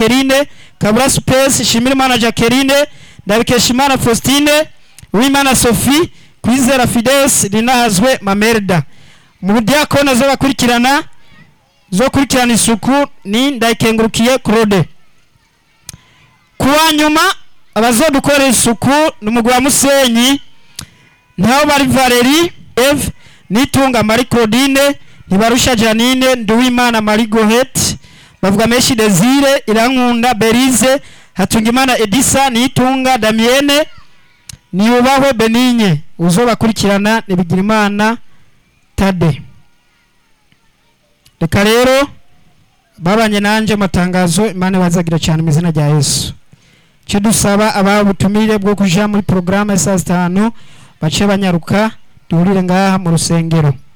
Eveline Kabura Space Shimirimana Jacqueline Ndabikeshimana Faustine Uwimana Sophie Kwizera Fides Linahazwe Mamerda mu diakona zo bakurikirana zo kurikirana isuku ni ndayikengurukiye Claude kuwa nyuma abazodukorera isuku ni umugwi wa Musenyi ntaho bari Valerie Eve Nitunga Marie Claudine Ntibarusha Janine Nduwimana Marie Gohet bavuga menshi Desire Irankunda Berize Hatungimana Edisa Nitunga Damienne Niyubahwe Benigne uzobakurikirana ni Bigirimana Tade reka rero babanye nanje matangazo imana bazagira cyane mu izina rya Yesu cyo dusaba aba butumire bwo kuja muri programme ya saa zitanu bace banyaruka duhurire ngaha mu rusengero